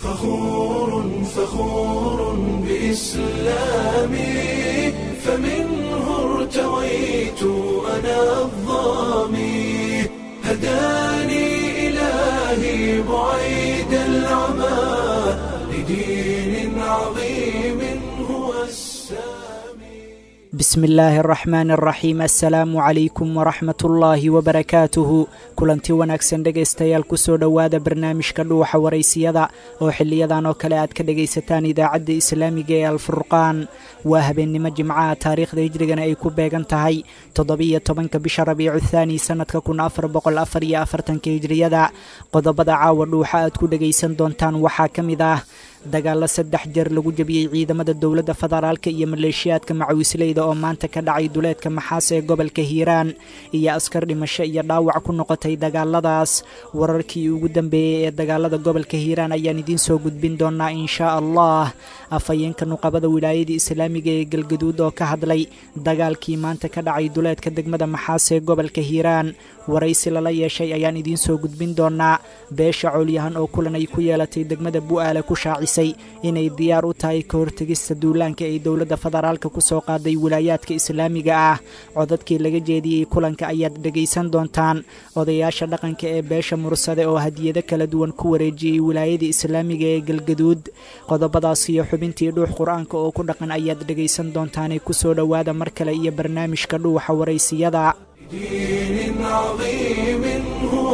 فخور فخور بإسلامي فمنه ارتويت أنا الظامي هداني إلهي بعيد العمى لدين عظيم هو السامي bismi illaahi araxmaani araxiim assalaamu calaykum waraxmat ullaahi wabarakaatuhu kulanti wanaagsan dhegaystayaal kusoo dhowaada barnaamijka dhuuxa waraysiyada oo xiliyadan oo kale aad ka dhegaysataan idaacadda islaamiga ee alfurqaan waa habeennimo jimcaha taariikhda hijrigana ay ku beegan tahay toddobiyo tobanka bisha rabiicu thaani sannadka kun afar boqol afar iyo afartanka hijriyada qodobada caawa dhuuxa aad ku dhegaysan doontaan waxaa ka mid ah dagaalo saddex jeer lagu jebiyey ciidamada dowladda federaalka iyo maleeshiyaadka macawisleyda oo maanta ka dhacay duleedka maxaas ee gobolka hiiraan iyo askar dhimasho iyo dhaawac ku noqotay dagaaladaas wararkii ugu dambeeyey ee dagaalada gobolka hiiraan ayaan idiin soo gudbin doonaa inshaa allah afhayeenka nuqabada wilaayada islaamiga ee galgaduud oo ka hadlay dagaalkii maanta ka dhacay duleedka degmada maxaas ee gobolka hiiraan waraysi lala yeeshay ayaan idiin soo gudbin doonaa beesha coolyahan oo kulan ay ku yeelatay degmada bu'aale ku shaacisay inay diyaar u tahay ka hortegista duulaanka ay dowladda federaalka ku soo qaaday wilaayaadka islaamiga ah codadkii laga jeediyey kulanka ayaad dhegaysan doontaan odayaasha dhaqanka ee beesha mursade oo hadiyado kala duwan ku wareejiyey wilaayada islaamiga ee galgaduud qodobadaas iyo xubintii dhuux qur-aanka oo ku dhaqan ayaad dhegaysan doontaanee kusoo dhowaada mar kale iyo barnaamijka dhuuxa waraysiyada لدين عظيم هو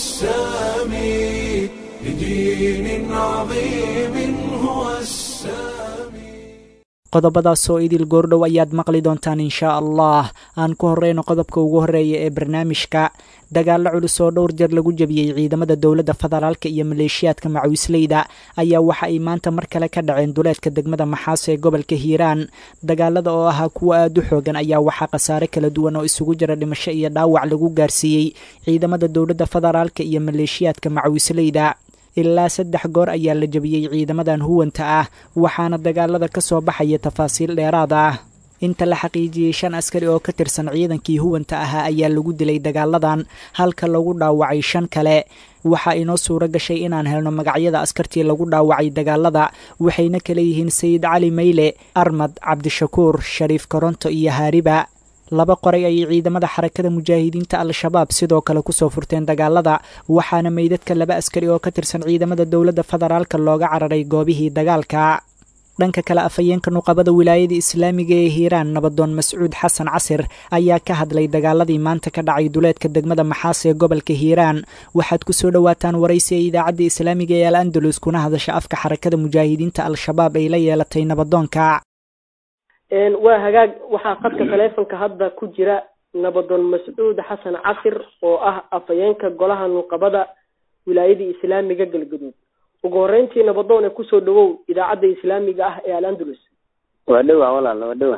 السامي لدين عظيم هو السامي qodobadaas oo idil goordhow ayaad maqli doontaan inshaa allah aan ku horeyno qodobka ugu horeeya ee barnaamijka dagaallo culus oo dhowr jeer lagu jebiyey ciidamada dowladda federaalka iyo maleeshiyaadka macawisleyda ayaa waxa ay maanta mar kale ka dhaceen duleedka degmada maxaas ee gobolka hiiraan dagaalada oo ahaa kuwo aad u xoogan ayaa waxaa khasaare kala duwan oo isugu jira dhimasho iyo dhaawac lagu gaarsiiyey ciidamada dowladda federaalka iyo maleeshiyaadka macawisleyda ilaa saddex goor ayaa la jebiyey ciidamadan huwanta ah waxaana dagaalada ka soo baxaya tafaasiil dheeraad ah inta la xaqiijiyey shan askari oo ka tirsan ciidankii huwanta ahaa ayaa lagu dilay dagaaladan halka lagu dhaawacay shan kale waxaa inoo suuro gashay inaan helno magacyada askartii lagu dhaawacay dagaalada waxayna kala yihiin sayid cali mayle armad cabdishakuur shariif koronto iyo haariba laba qoray ayay ciidamada xarakada mujaahidiinta al-shabaab sidoo kale kusoo furteen dagaalada waxaana meydadka laba askari oo ka tirsan ciidamada dowladda federaalka looga cararay goobihii dagaalka dhanka kale afhayeenka nuqabada wilaayada islaamiga ee hiiraan nabadoon mascuud xasan casir ayaa ka hadlay dagaaladii maanta ka dhacay duleedka degmada maxaas ee gobolka hiiraan waxaad kusoo dhowaataan waraysi ee idaacadda islaamiga ee al andalus kuna hadasha afka xarakada mujaahidiinta al-shabaab ay la yeelatay nabadoonka waa hagaag waxaa qadka taleefonka hadda ku jira nabadoon mascuud xasan casir oo ah afhayeenka golaha nuqabada wilaayada islaamiga galgaduud ugu horeyntii nabadoon ee kusoo dhawow idaacadda islaamiga ah ee al andalus waa dhowa walaal waa dhowa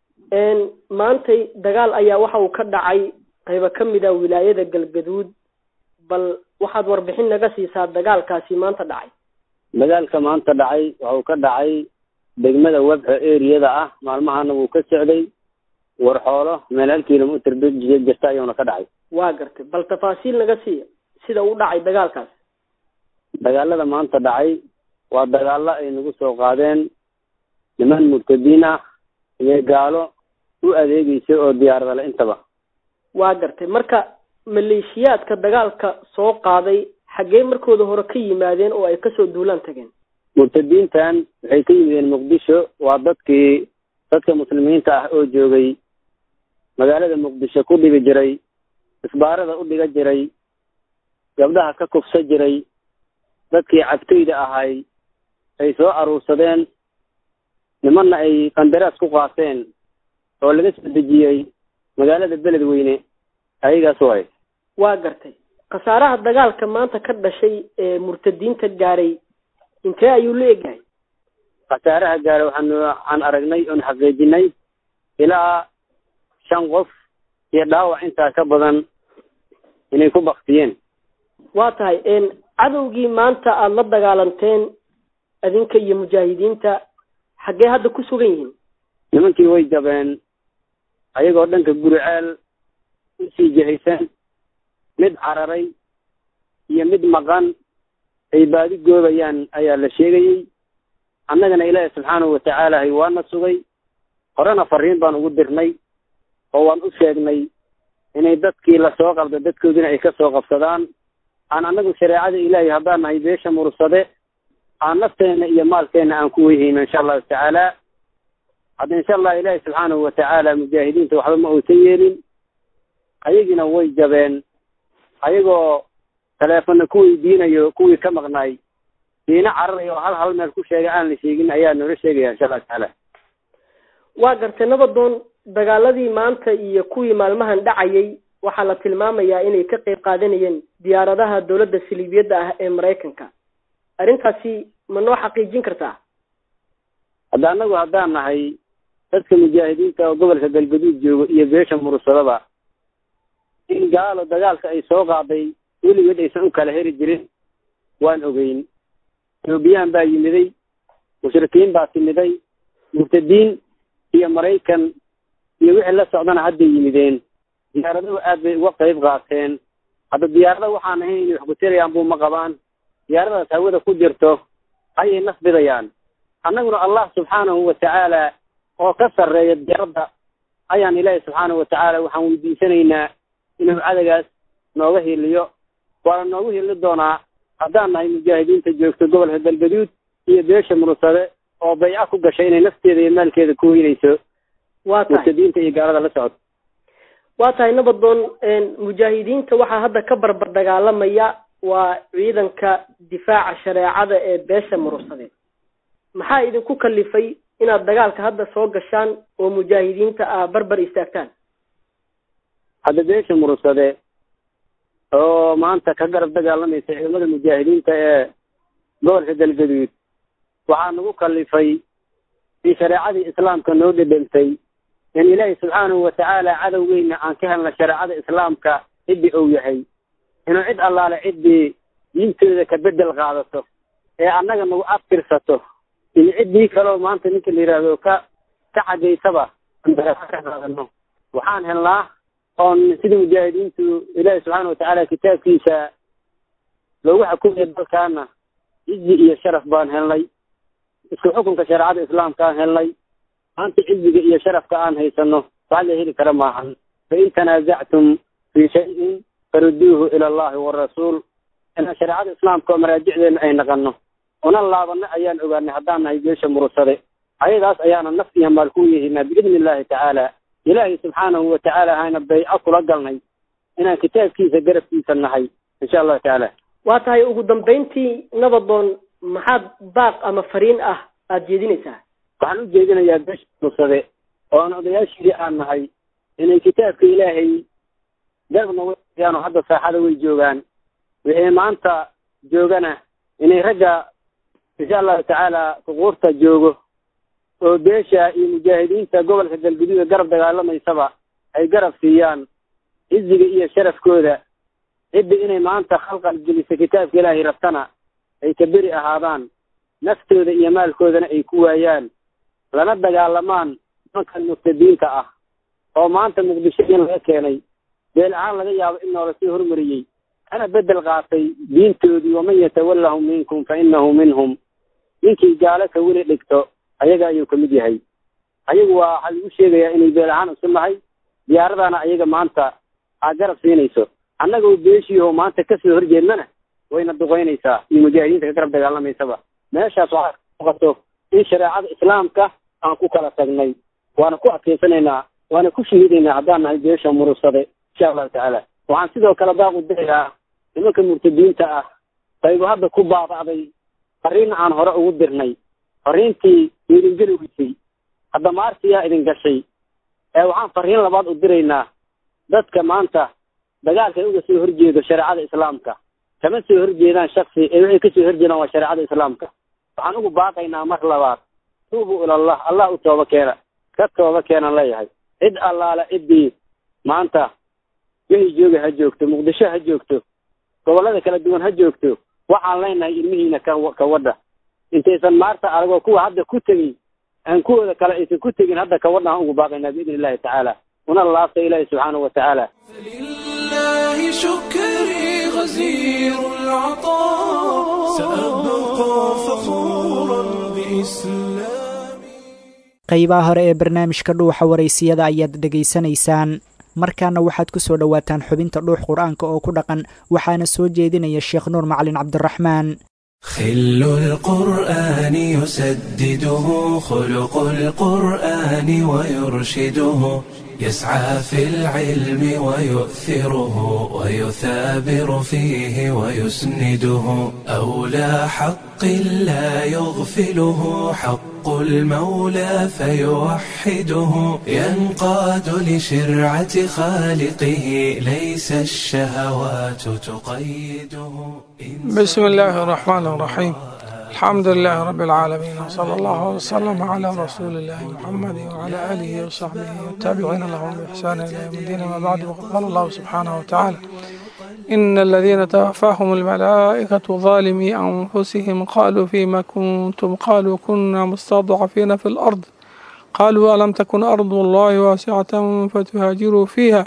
maantay dagaal ayaa waxa uu ka dhacay qaybo ka mid a wilaayada galgaduud bal waxaad warbixin naga siisaa dagaalkaasi maanta dhacay dagaalka maanta dhacay waxuu ka dhacay degmada webxo eriyada ah maalmahana wuu ka socday warxoolo meel hal kilomitr jirta ayuuna ka dhacay waa gartay bal tafaasiil naga siiya sida u dhacay dagaalkaas dagaalada maanta dhacay waa dagaalo ay nagu soo qaadeen niman murtadiin ah iyo gaalo u adeegeysa oo diyaaradale intaba waa gartay marka maleeshiyaadka dagaalka soo qaaday xaggee markooda hore ka yimaadeen oo ay kasoo duulaan tageen murtadiintan waxay ka yimideen muqdisho waa dadkii dadka muslimiinta ah oo joogay magaalada muqdisho ku dhigi jiray isbaarada u dhiga jiray gabdhaha ka kufsa jiray dadkii cabtoyda ahay ay soo aruursadeen nimanna ay qandaraas ku qaateen oo laga soo dejiyey magaalada beledweyne ayagaas way waa gartay khasaaraha dagaalka maanta ka dhashay ee murtadiinta gaaray intee ayuu la egyahay khasaaraha gaara waxaan waxaan aragnay oon xaqiijinay ilaa shan qof iyo dhaawac intaa ka badan inay ku baktiyeen waa tahay cadowgii maanta aada la dagaalanteen adinka iyo mujaahidiinta xaggee hadda ku sugan yihiin nimankii way jabeen ayagoo dhanka guriceel usii jihaysan mid cararay iyo mid maqan ay baadi goobayaan ayaa la sheegayey annagana ilaahi subxaanahu watacaala waana sugay horena fariin baan ugu dirnay oo waan u sheegnay inay dadkii lasoo qabda dadkoodina ay ka soo qabsadaan aan annagu shareecada ilaahay haddaan nahay beesha mursade aan nafteena iyo maalkeena aan ku weyhayno insha allahu tacaala hadda insha allah ilaahi subxaanahu watacaala mujaahidiinta waxba ma uusan yeelin ayagiina way jabeen ayagoo taleefonna ku weydiinayo kuwii ka maqnaay diina cararayo oo hal hal meel ku sheegay aan la sheegin ayaa noola sheegaya insha allahu tacaala waa gartay nabadoon dagaaladii maanta iyo kuwii maalmahan dhacayay waxaa la tilmaamayaa inay ka qeyb qaadanayeen diyaaradaha dowladda saliibiyadda ah ee maraykanka arrintaasi ma noo xaqiijin kartaa hadda annagu haddaan nahay dadka mujaahidiinta oo gobolka galgaduud joogo iyo beesha mursadaba in gaalo dagaalka ay soo qaaday weligeed aysan u kala heri jirin waan ogeyn etoobiyaan baa yimiday mushrikiin baa timiday murtadiin iyo maraykan iyo wixii la socdana hadday yimideen diyaaraduhu aad bay uga qayb qaateen hadda diyaarada waxaan ahayn inay wax kutelayaan buu ma qabaan diyaaradaas hawada ku jirto ayay nasbidayaan annaguna allah subxaanahu watacaala oo ka sarreeya diyaaradda ayaan ilaahi subxaanahu watacaala waxaan weydiisanaynaa inuu cadagaas nooga hiliyo waana noogu hili doonaa haddaan nahay mujaahidiinta joogto gobolka galgaduud iyo beesha mursade oo bayca ku gashay inay nafteeda iyo maalkeeda ku weynayso waa tahay murtadiinta iyo gaalada la socota waa tahay nabadoon mujaahidiinta waxaa hadda ka barbar dagaalamaya waa ciidanka difaaca shareecada ee beesha mursade maxaa idinku kalifay inaad dagaalka hadda soo gashaan oo mujaahidiinta aa barbar istaagtaan hadda beesha mursade oo maanta ka garab dagaalamaysa ciidamada mujaahidiinta ee gobolka galgaduud waxaa nagu kalifay in shareecadii islaamka noo dhedhentay in ilaahi subxaanahu watacaala cadowgeyna aan ka helna shareecada islaamka ciddii ou yahay inuu cid allaale ciddii diintooda ka bedel qaadato ee annaga nagu aftirsato iyo ciddii kaleo maanta ninka la yidhaahdo ka ka xagaysaba ka qaadano waxaan helnaa oon sida mujaahidiintu ilaahi subxaana watacaala kitaabkiisa loogu xukumaya dalkaana cizi iyo sharaf baan helnay isku xukunka shareecada islaamka aan helnay maanta ciziga iyo sharafka aan haysano wax la heli kara maahan fain tanaasactum fii shayin faruduuhu ila allahi warasuul inaan shareecada islaamka oo maraajicdeena ay naqano una laabano ayaan ogaanay haddaan nahay beesha mursade ayadaas ayaana naf iyo maal ku yehinaa biidni illahi tacaala ilaahay subxaanahu watacaala hayna bayco kula galnay inaan kitaabkiisa garabkiisa nahay insha allahu tacaala waa tahay ugu dambayntii nabadoon maxaad baaq ama fariin ah aada jeedinaysaa waxaan u jeedinayaa beesha mursade oon odayaashii aan nahay inay kitaabka ilaahay garabna wayaano hadda saaxada way joogaan wixii maanta joogana inay ragga insha allahu tacaala suquurta joogo oo beesha iyo mujaahidiinta gobolka galguduuda garab dagaalamaysaba ay garab siiyaan ciziga iyo sharafkooda cidda inay maanta khalqal gelisa kitaabka ilaahay rabtana ay ka beri ahaadaan naftooda iyo maalkoodana ay ku waayaan lana dagaalamaan nimankan murtadiinta ah oo maanta muqdisho in laga keenay beel ahaan laga yaabo in noola sii hormariyey ana bedel qaatay diintoodii waman yatawallahum minkum fa inahu minhum ninkii gaalo ka weli dhigto ayaga ayuu kamid yahay ayagu waa waxaa lagu sheegayaa inay beel ahaan isu nahay diyaaradana ayaga maanta aad garab siinayso annagoo beeshiiho maanta kasoo horjeednana wayna duqeynaysaa iyo mujaahidiinta ka garab dagaalamaysaba meeshaas waxaa muuqato in shareecada islaamka aan ku kala tagnay waana ku adkaysanaynaa waana ku shahiidaynaa haddaan nahay beesha murursade insha allahu tacaala waxaan sidoo kale baaqu dirayaa nimanka murtadiinta ah qaybu hadda ku baaba'day fariin aan hore ugu dirnay fariintii idin geli weysay hadda maartiyaa idin gashay ee waxaan fariin labaad u diraynaa dadka maanta dagaalka uga soo horjeedo shareecada islaamka kama soo horjeedaan shaksi ee waxay kasoo horjeedaan waa shareecada islaamka waxaan ugu baaqaynaa mar labaad tuubuu ilallah allah u tooba keena ka tooba keenan leeyahay cid allaale ciddii maanta wixii jooga ha joogto muqdisho ha joogto gobollada kala duwan ha joogto waxaan leenahay ilmihiina ka ka wadha intaysan maarta aragoo kuwa hadda ku tegin aan kuwooda kale aysan ku tegin hadda ka wadha aan ugu baaqaynaa biidni illahi tacaala una laabta ilaahi subxaanahu watacaala فلله شكري غزير العطاء سأبقى فخورا بإسلامي qaybaha hore ee barnaamijka dhuuxa waraysiyada ayaad dhegaysanaysaan markaana waxaad ku soo dhowaataan xubinta dhuux qur-aanka oo ku dhaqan waxaana soo jeedinaya sheekh nuur macalin cabdiraxmaan خل القرآن يسدده خلق القرآن ويرشده يسعى في العلم ويؤثره ويثابر فيه ويسنده أولى حق لا يغفله حق المولى فيوحده ينقاد لشرعة خالقه ليس الشهوات تقيده بسم الله الرحمن الرحيم الحمد لله رب العالمين وصلى الله وسلم على رسول الله محمد وعلى آله وصحبه والتابعين لهم بإحسان إلى يوم الدين ما بعد وقد قال الله سبحانه وتعالى إن الذين توفاهم الملائكة ظالمي أنفسهم قالوا فيما كنتم قالوا كنا مستضعفين في الأرض قالوا ألم تكن أرض الله واسعة فتهاجروا فيها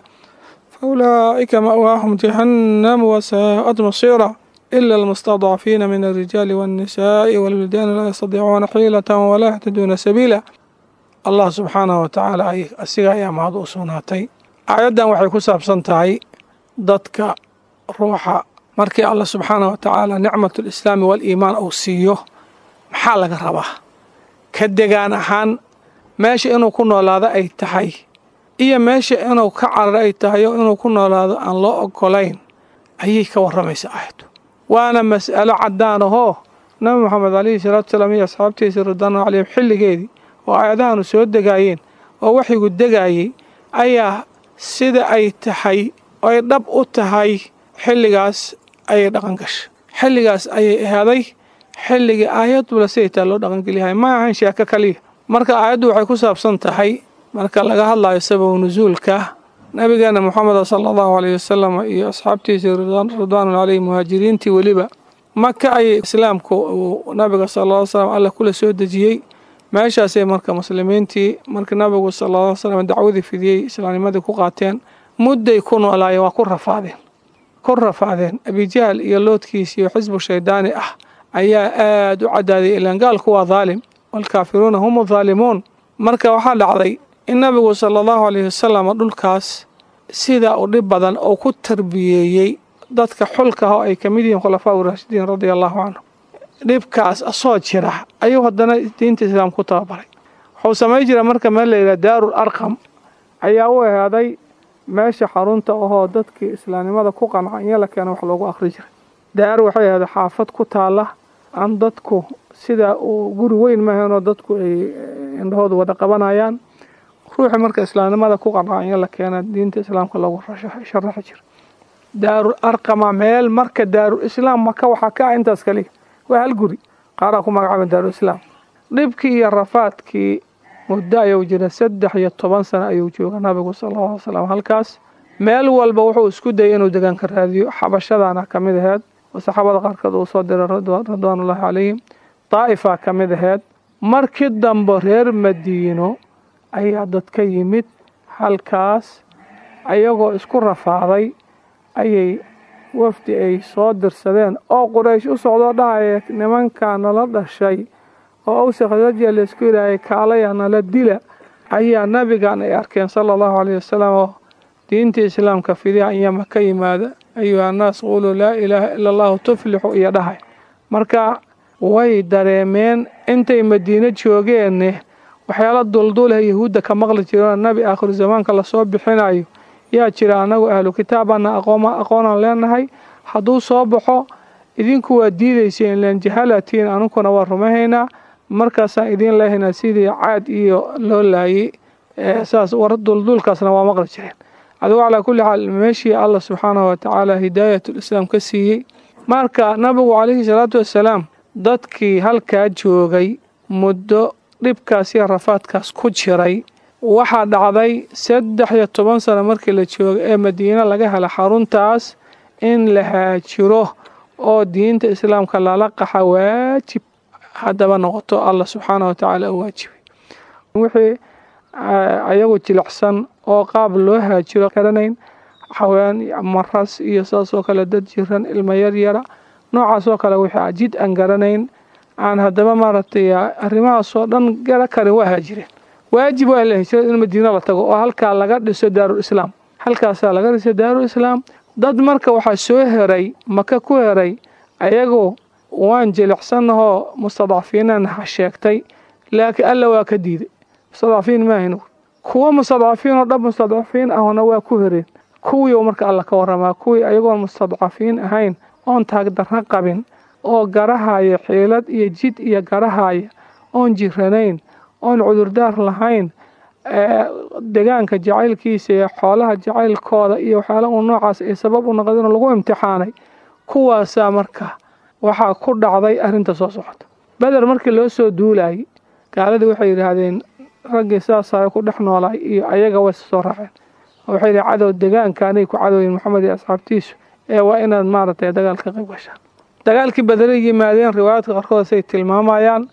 فأولئك مأواهم جهنم وساءت مصيرا إلا المستضعفين من الرجال والنساء والولدان لا يستطيعون حيلة ولا يهتدون سبيلا الله سبحانه وتعالى asiga ayaa mahad u sugnaatay aayaddan waxay ku saabsan tahay dadka ruuxa markii allah subxaanah wa tacaala nicmatu lislaami waliimaan uu siiyo maxaa laga rabaa ka degaan ahaan meesha inuu ku noolaado ay tahay iyo meesha inuu ka cararo ay tahay oo inuu ku noolaado aan loo ogolayn ayay ka warramaysa aayaddu waana mas'alo caddaan ahoo nabi moxamed calayhi salaatu salaam iyo asxaabtiisa ridwaanu calayhim xilligeedii oo aayadahanu soo degaayeen oo waxyigu degaayey ayaa sida ay tahay ay dhab u tahay xilligaas ayay dhaqan gashay xilligaas ayay ahaaday xilligii aayadula siday taa loo dhaqangeliyahay ma ahan sheeko kaliya marka aayaddu waxay ku saabsan tahay marka laga hadlayo sababu nusuulka nabigeena moxameda sala allahu aleyh wasalam iyo asxaabtiisii ridwaanu caleyhi muhaajiriintii weliba maka ayay islaamku uu nabiga sala ll slam alla kula soo dejiyey meeshaasay marka muslimiintii markii nabigu sala ll slam dacwadii fidiyey islaamnimadii ku qaateen mudday ku noolaayeen waa ku rafaadeen ku rafaadeen abijahl iyo loodkiis iyo xisbu shaydaani ah ayaa aada u cadaaday ilaan gaalku waa daalim waalkaafiruuna hum daalimuun marka waxaa dhacday in nabigu sala allahu aleyhi wasalam dhulkaas sidaa u dhib badan oo ku tarbiyeeyey dadka xulka ah oo ay ka mid yihiin khulafaa uraashidiin radia allahu canhu dhibkaas asoo jira ayuu haddana diinta islaam ku tababaray wuxuu samayn jira marka meel layidhaha daarul arqam ayaa u ehaaday meesha xarunta ahoo dadkii islaamnimada ku qanca in la keena wax loogu akhri jiray daar waxay ahaaday xaafad ku taala aan dadku sida uu guri weyn maahanoo dadku ay indhahoodu wada qabanayaan ruuxii marka islaamnimada ku qanca in la keena diinta islaamka lagu sharaxi jira daarul arqama meel marka daarul islaam maka waxaa ka ah intaas kaliya waa hal guri qaaraa ku magacaaba daarul islaam dhibkii iyo rafaadkii muddo ayuu jira saddex iyo toban sano ayuu jooga nabigu sala alla alay slam halkaas meel walba wuxuu isku dayay inuu degaanka raadiyo xabashadaana ka mid aheed oo saxaabada qaarkood uu soo diray ridwaanullaahi calayhim daa'ifaa ka mid aheed markii dambe reer madiino ayaa dad ka yimid halkaas ayagoo isku rafaaday ayay wafdi ay soo dirsadeen oo quraysh u socdoo dhahaya nimankaa nala dhashay oo awse khasrajiya laysku yidhaahaya kaalaya nala dila ayaa nabigan ay arkeen sala allahu caleyhi wasalam oo diinta islaamka fidiha anyama ka yimaada ayuha annaas quuluu laa ilaaha ila allahu tuflixu iyo dhahay marka way dareemeen intay madiino joogeenne waxyaala dulduuleh yahuudda ka maqli jiroo nabi aakhiru zamaanka lasoo bixinayo yaa jira annagu ahlu kitaabana aqooma aqoonaan leenahay hadduu soo baxo idinku waa diidayseen len jahalatiin anunkuna waa rumahaynaa markaasaan idiin leehaynaa sidii caad iyo loo laayay saas war dulduulkaasna waa maqli jireen adigu calaa kulli xaal meeshii allah subxaanahu watacaala hidaayatulislaam ka siiyey marka nabigu calayhi salaatu wassalaam dadkii halkaa joogay muddo dhibkaas iyo rafaadkaas ku jiray waxaa dhacday saddex iyo toban sano markii la joogo ee madiine laga hela xaruntaas in la haajiro oo diinta islaamka lala qaxa waajib haddaba noqoto allah subxaanah wa tacaala u waajibay wixii ayagu jilicsan oo qaab loo haajiro garanayn haween iyo maras iyo saasoo kale dad jiran ilmo yaryara noocaasoo kale wixii jid aan garanayn aan haddaba maaragtay arrimahaasoo dhan gara karin waa haajireen waajib waa la hijrada in madiina la tago oo halkaa laga dhiso daarul islaam halkaasaa laga dhiso daarul islaam dad marka waxaa soo heray maka ku heray ayagoo waan jilicsannahoo mustadcafiinan ha sheegtay laakiin alla waa ka diiday mustadcafiin maahin kuwa mustadcafiin oo dhab mustadcafiin ahna waa ku hereen kuwii marka alla ka waramaa kuwii ayagoon mustadcafiin ahayn oon taagdarra qabin oo garahaya xiilad iyo jid iyo garahaya oon jiranayn oon cudurdaar lahayn degaanka jacaylkiisa iyo xoolaha jacaylkooda iyo waxyaala uu noocaas ay sabab u noqdeen oo lagu imtixaanay kuwaasaa marka waxaa ku dhacday arrinta soo socota beder markii loo soo duulayay gaaladii waxay yidhaahdeen raggii saasaa ku dhex noolaay iyo ayaga way soo raaceen waxay yidhi cadow degaankaanay ku cadowyin maxamed iyo asxaabtiisu ee waa inaad maaragtay dagaal ka qayb gashaan dagaalkii bederay yimaadeen riwaayaadka qaarkood say tilmaamayaan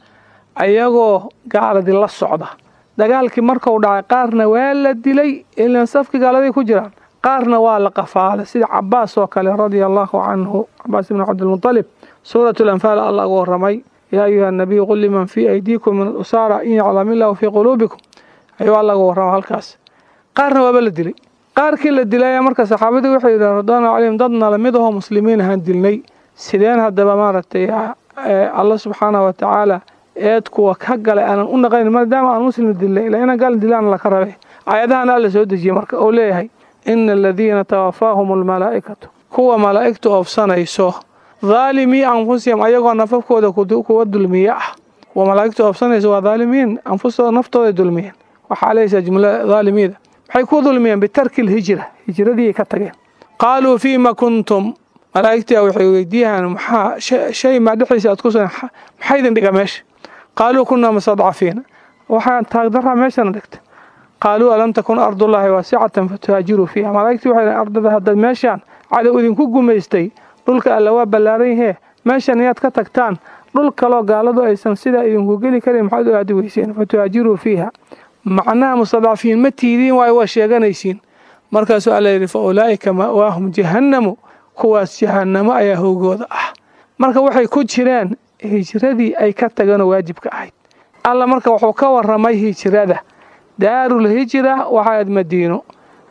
ayagoo gaaladii la socda dagaalkii markuu dhacay qaarna waa la dilay ilan safkii gaaladay ku jiraan qaarna waa la qafaalay sida cabaas oo kale radia allahu canhu cabaas ibni cabdilmutalib suurat lanfaal alla uga waramay yaa ayuha nabiyu qul liman fii aydiikum min usaara in yaclam illahu fii quluubikum ayuu alla uga warrama halkaas qaarna waaba la dilay qaarkii la dilaya marka saxaabadii waxay yidhahen radwaanu calayhim dad nalamid ahoo muslimiin ahaan dilnay sideen haddaba maaragtay alla subxaanahu watacaala eed kuwa ka galay aanan u naqayn maadaama aan muslim dilnay ilaa inaan gaal dilaan laka rabe aayadahan alla soo dejiyey marka uu leeyahay ina aladiina tawafaahum almalaa'ikatu kuwa malaa'igtu oofsanayso dhaalimii anfusihim ayagoo nafafkooda kuwa dulmiye ah kuwa malaa'igtu oofsanayso waa dhaalimiin anfustooda naftooday dulmiyeen waxaa leysa jumla dhaalimiida waxay ku dulmiyeen bitarki lhijra hijradii ka tageen qaaluu fiima kuntum malaa'igtia waxay weydiiyaan maxaa shay maa dhexdiisa aad ku sugan maxaa idin dhiga meesha qaaluu kunaa mustadcafiina waxaan taagdaraa meeshana dhigta qaaluu alam takun ardullaahi waasicatan fatuhaajiruu fiiha malaa'igtii waxay ardada haddaad meeshaan cadow idinku gumaystay dhulka alla waa ballaaran yahee meeshan iyaad ka tagtaan dhul kaloo gaaladu aysan sidaa idinku geli karin maxaad u aadi weyseen fatuhaajiruu fiiha macnaha mustadcafiin ma tiidiin waayo waa sheeganaysiin markaasuu alla yidhi fa ulaa'ika ma'waahum jahannamu kuwaas jahannamo ayaa howgooda ah marka waxay ku jireen hijradii ay ka tageenoo waajibka ahayd alla marka wuxuu ka waramay hijrada daarul hijra waxaad madiino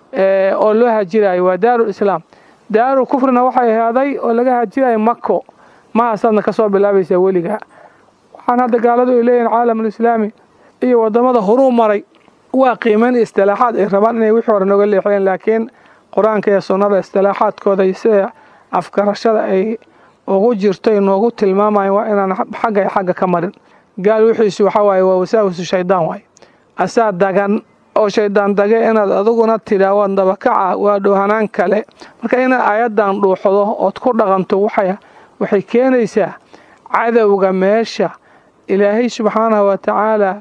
oo loo hajirayo waa daarul islaam daarul kufrina waxay ahaaday oo laga hajirayo mako mahaasaadna ka soo bilaabaysaa weligaa waxaan hadda gaaladu ay leeyihin caalamulislaami iyo wadamada horuu maray waa qiimayn istilaaxaad ay rabaan inay wixii hore noga leexiyeen laakiin qur-aanka iyo sunnada istilaaxaadkooda iyo sida afgarashada ay ugu jirto noogu tilmaamayan waa inaan xagga ay xagga ka marin gaal wixiisu waxaa waaye waa wasaawisu shaydaan waaye asaa dagan oo shaydaan dage inaad adiguna tidhaa waad dabakaca waa dhoohanaan kale marka inaad aayaddan dhuuxdo ood ku dhaqanto waxay keenaysaa cadowga meesha ilaahay subxaanahu wa tacaala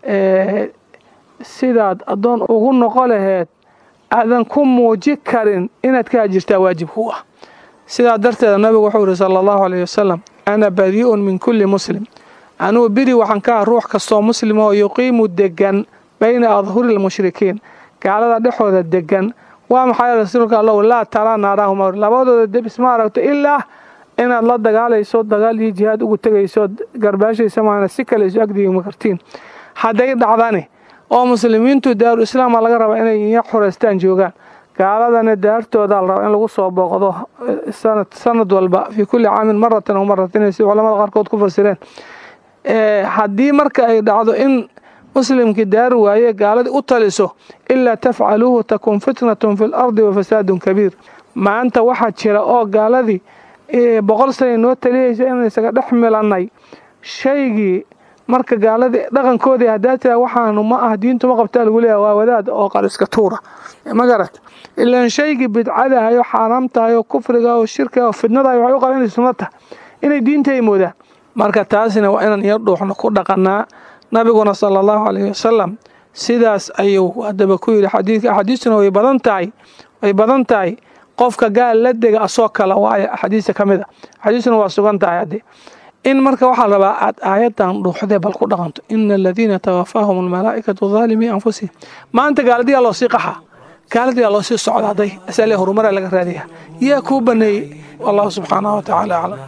sidaad addoon ugu noqo laheed aadan ku muuji karin inaad ka hajirtaa waajib ku ah sidaa darteeda nabigu wuxuu yihi sala allahu alayh wasalam ana badii'un min kulli muslim anugu beri waxaan ka ah ruux kastoo muslim oo yuqiimu degan bayna adhuri lmushrikiin gaalada dhexooda degan waa maxay rasuulka allahu laa taraa naaraahuma labadooda debis ma aragto ilaa inaad la dagaalayso dagaal iyo jihaad ugu tegayso garbaashaysa maana si kale isu agdigima kartiin hadday dhacdani oo muslimiintu daaru islaama laga rabaa inay iya xureystaan joogaan gaaladana daartooda la rabaa in lagu soo booqdo sanad sanad walba fii kulli caamin maratan o maratin si culamada qaarkood ku fasireen haddii marka ay dhacdo in muslimkii daar waaye gaaladii u taliso ilaa tafcaluuhu takun fitnatun fi lardi wa fasaadun kabiir maanta waxaa jira oo gaaladii boqol sana noo taliyaysa inaan isaga dhex milannay shaygii marka gaaladii dhaqankoodii haddaa tiraa waxaanu ma ah diintu ma qabtaa lagu leeyahay waa wadaad oo qariska tuura ma garat ilaan shaygii bidcadahay oo xaaraam tahay oo kufriga oo shirkiga oo fidnadahay waxay u qaban inay sunno tahay inay diinta ay moodaan marka taasina waa inaan iyo dhuuxno ku dhaqanaa nabiguna sala allahu calayhi wasalam sidaas ayuu haddaba ku yidhi xadiidka axaadiistuna way badan tahay way badan tahay qofka gaal la dega asoo kala waayo axaadiista ka mid a axaadiistuna waa sugan tahay haddee in marka waxaa rabaa aad aayadan dhuuxdee bal ku dhaqanto ina aladiina tawafaahum almalaa'ikatu daalimii anfusihim maanta gaaladiyaa loo sii qaxaa gaaladii aa loo sii socdaaday asale horumaraa laga raadiya yaa kuu baneeyey wallahu subxaanahu watacaala aclam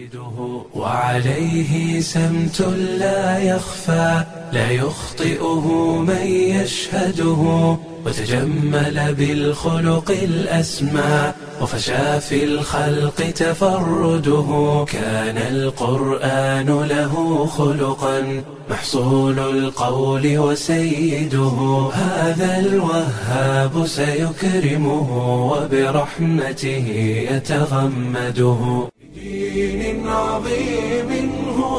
وعليه سمت لا يخفى لا يخطئه من يشهده وتجمل بالخلق الأسمى وفشى في الخلق تفرده كان القرآن له خلقا محصول القول وسيده هذا الوهاب سيكرمه وبرحمته يتغمده دين عظيم هو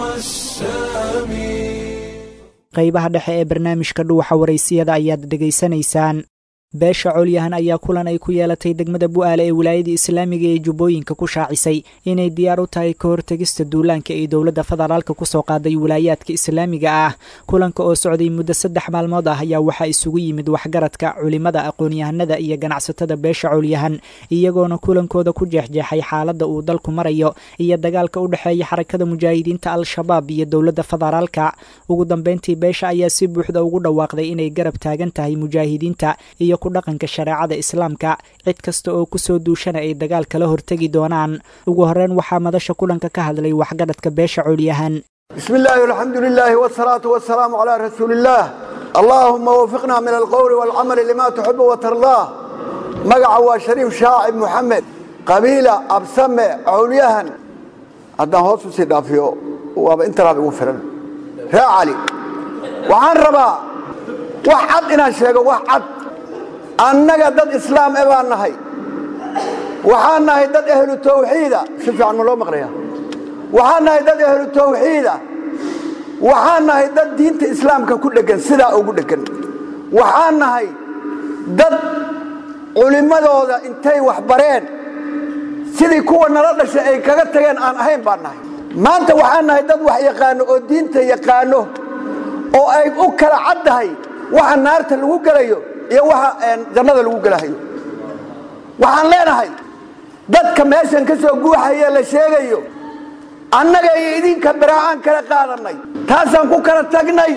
السامي qaybaha dhexe ee barnaamijka dhuuxa waraysiyada ayaad dhegaysanaysaan beesha colyahan ayaa kulan ay ku yeelatay degmada bu'aale ee wilaayada islaamiga ee jubbooyinka ku shaacisay inay diyaar u tahay ka hortegista duulaanka ay dowladda federaalka ku soo qaaday wilaayaadka islaamiga ah kulanka oo socday muddo saddex maalmood ah ayaa waxaa isugu yimid waxgaradka culimada aqoon-yahanada iyo ganacsatada beesha colyahan iyagoona kulankooda ku jeexjeexay xaaladda uu dalku marayo iyo dagaalka u dhexeeya xarakada mujaahidiinta al-shabaab iyo dowladda federaalka ugu dambeyntii beesha ayaa si buuxda ugu dhawaaqday inay garab taagan tahay mujaahidiinta iyo dhaqanka shareecada islaamka cid kasta oo kusoo duushana ay dagaal kala hortegi doonaan ugu horeyn waxaa madasha kulanka ka hadlay waxgadhadka beesha colyahan bismi illaahi alxamdu lilaahi wsalaatu wasalaamu calaa rasuuli illaah allaahuma wafiqna min alqowli waalcamali lima tuxibu watardaa magaca waa shariif shaacib muxamed qabiila absame cowlyahan haddaan hoos usii dhaafiyo waaba intanaab igu filan ree cali waxaan rabaa wax cad inaan sheego wax cad annaga dad islaam e baan nahay waxaan nahay dad ahlu tawxiida si fiican ma loo maqlaya waxaan nahay dad ahlu tawxiida waxaan nahay dad diinta islaamka ku dheggan sidaa ugu dheggan waxaan nahay dad culimmadooda intay wax bareen sidii kuwa nala dhashay ay kaga tageen aan ahayn baan nahay maanta waxaan nahay dad wax yaqaano oo diinta yaqaano oo ay u kala caddahay waxa naarta lagu gelayo iyo waxa jannada lagu gelahayo waxaan leenahay dadka meeshan ka soo guuxaya la sheegayo annaga iyo idinka baraacaan kala qaadannay taasaan ku kala tagnay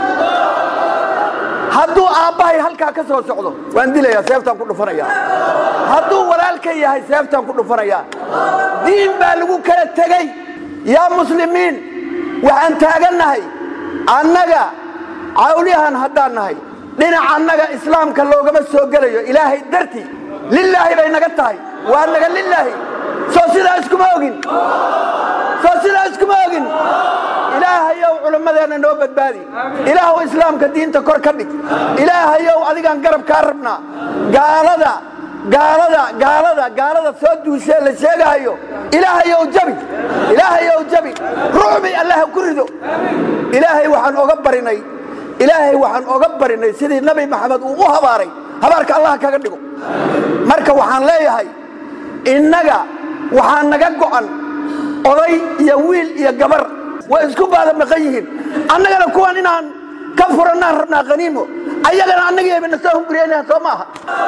hadduu aabbahay halkaa ka soo socdo waan dilayaa seeftaan ku dhufanayaa hadduu walaalka yahay seeftaan ku dhufanayaa diin baa lagu kala tegey yaa muslimiin waxaan taagannahay annaga cawlyahan haddaan nahay dhinaca annaga islaamka loogama soo gelayo ilaahay dartii lilaahi bay naga tahay waa naga lilaahi soo sidaa iskuma ogin soo sidaa iskuma ogin ilaahayow culimmadeenna noo badbaadi ilaahow islaamka diinta kor ka dhig ilaahayow adigaan garab kaa rabnaa gaalada gaalada gaalada gaalada soo duushee la sheegahayo ilaahayow jabi ilaahayow jabi rucbi allah ku rido ilaahay waxaan oga barinay ilaahay waxaan oga barinay sidii nabi maxamed uu u habaaray habaarka allah kaga dhigo marka waxaan leeyahay innaga waxaa naga go'an oday iyo wiil iyo gabar way isku baada maqan yihiin annagana kuwan inaan ka furannaan rabnaa khaniimo ayagana annagiibana soo hunguriyanaa soo maaha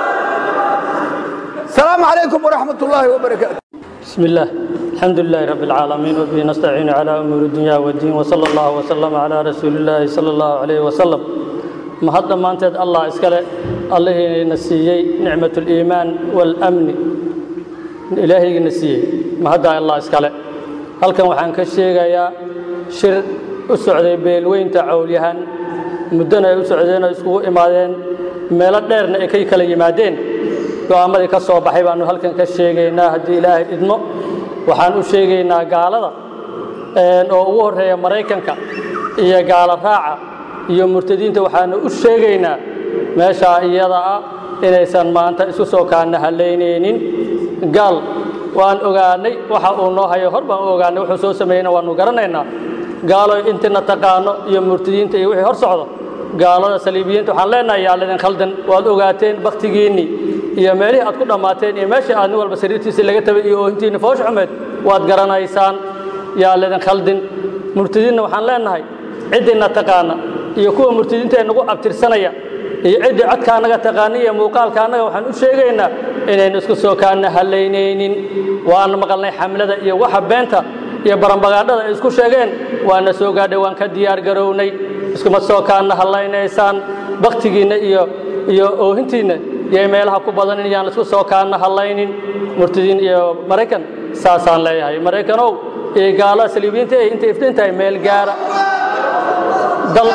asalaamu calaykum waraxmat ullaahi wabarakaatu بسم الله الحمد لله رب العالمين وبه نستعين على أمور الدنيا والدين وصلى الله وسلم على رسول الله صلى الله عليه وسلم ما هذا ما أنت الله إسكاله الله نسيي نعمة الإيمان والأمن إلهي نسيي ما هذا الله إسكاله هل كان وحن كشيء يا شر السعودية بيلوين تعوليهن مدنا السعوديين يسقوا إمادين meelo dheerna ay ka kala yimaadeen go'aamadii ka soo baxay baanu halkan ka sheegaynaa haddii ilaahay idmo waxaan u sheegaynaa gaalada oo ugu horreeya maraykanka iyo gaalo raaca iyo murtadiinta waxaanu u sheegaynaa meeshaa iyada ah inaysan maanta isu soo kaana halaynaynin gaal waan ogaanay waxa uu noo hayo hor baan u ogaanay wuxuu soo sameeyeyna waanu garanaynaa gaalo intina taqaano iyo murtadiinta iyo wixii hor socdo gaalada saliibiyiinta waxaan leenahay yaa lidin khaldan waad ogaateen bakhtigiinnii iyo meelihii aad ku dhammaateen iyo meeshii aad nin walba sariirtiisii laga tabay iyo oohintiinni foosh xumeed waad garanaysaan yaa lidin khaldin murtadiinna waxaan leenahay ciddina taqaana iyo kuwa murtadiinta ee nagu abtirsanaya iyo ciddii codka annaga taqaana iyo muuqaalka annaga waxaan u sheegaynaa inaynu isku soo kaana halaynaynin waan maqalnay xamlada iyo waxa beenta iyo barambagaadhada ay isku sheegeen waana soo gaadhay waan ka diyaar garownay iskuma soo kaana hallaynaysaan bakhtigiinna iyo iyo oohintiinna yay meelaha ku badanin yaan laisku soo kaana hadlaynin murtadiin iyo maraykan saasaan leeyahay maraykanow iyo gaalada saliibiyiinta eh intay iftiin tahay meel gaara dal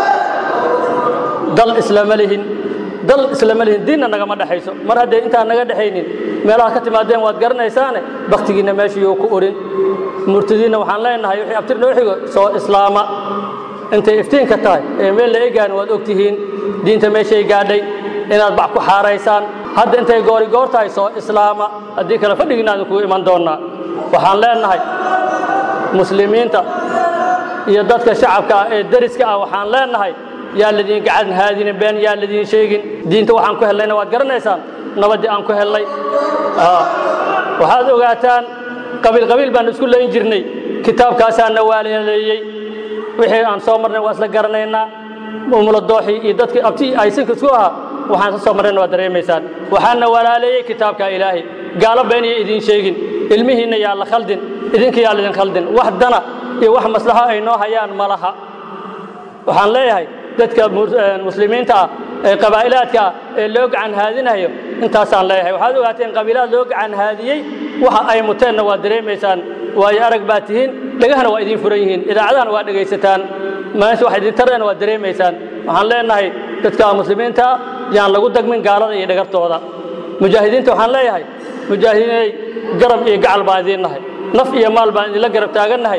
dal islama lihin dal islama lihin diinna nagama dhexayso mar hadday intaan naga dhexaynin meelaha ka timaadeen waad garanaysaane baktigiinna meeshayuu ku orin murtadiinna waxaan leenahay wixii abtir noo xigo soo islaama intay iftiinka tahay ee meel la egaan waad og tihiin diinta meeshay gaadhay inaad bac ku xaaraysaan hadda intay goori goor tahay soo islaama haddii kale fadhigiinaan kugu iman doonnaa waxaan leenahay muslimiinta iyo dadka shacabka ah ee deriska ah waxaan leenahay yaa ladiin gacan haadinin been yaa ladiin sheegin diinta waxaan ku hellayna waad garanaysaan nabaddii aan ku hellay waxaad ogaataan qabiil qabiil baan isku layn jirnay kitaabkaasaa na waaleeleeyey wixii aan soo marnay waa isla garanaynaa umula dooxii iyo dadkii abti aysinka isku ahaa waxaan ka soo marnayna waa dareemaysaan waxaana walaaleeyey kitaabka ilaahay gaalo been iyo idiin sheegin ilmihiinna yaa la khaldin idinka yaa laidin khaldin wax dana iyo wax maslaxo ay noo hayaan ma laha waxaan leeyahay dadka muslimiinta ah ee qabaa'ilaadka ah ee loo gacan haadinayo intaasaan leeyahay waxaad ogaateen qabiilaad loo gacan haadiyey waxa ay muteenna waa dareemaysaan waayo arag baa tihiin dhegahana waa idiin furan yihiin idaacadahana waa dhegaysataan meesha wax idin tarayna waa dareemaysaan waxaan leenahay dadka muslimiinta ah yaan lagu dagmin gaalada iyo dhagartooda mujaahidiinta waxaan leeyahay mujaahidiinay garab iyo gacal baan idiin nahay naf iyo maal baan idinla garab taagannahay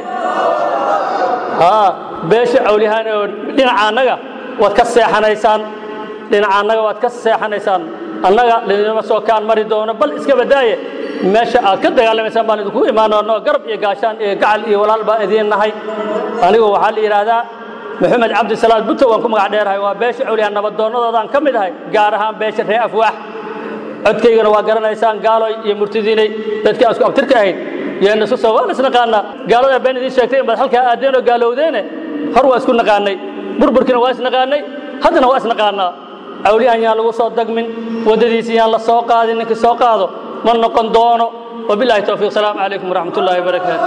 beesha cawlihaan oo dhinaca annaga waad ka seexanaysaan dhinaca annaga waad ka seexanaysaan annaga lidinama soo kaan mari doono bal iska badaaye meesha aad ka dagaalamaysaan baan idinku imaanoonoo garab iyo gaashaan iyo gacal iyo walaal baan idiin nahay anigu waxaa la yidhaahdaa maxamed cabdisalaad buto waan ku magac dheerahay waa beesha cawlihaan nabadoonnadoodaan ka mid ahay gaar ahaan beesha ree afwaax codkaygana waa garanaysaan gaaloy iyo murtidiinay dadkii aan isku abtirka ahayd yeena isu soo waan isnaqaanaa gaalada been idiin sheegtay in baad halkaa aadeen oo gaalowdeene hor waa isku naqaanay burburkiina waa isnaqaanay haddana waa isnaqaanaa cawliyahan yaan lagu soo dagmin waddadiisi yaan la soo qaadin ninkii soo qaado ma noqon doono wabilahi towfiiq salaamu calaykum waraxmat ullahi wabarakaatu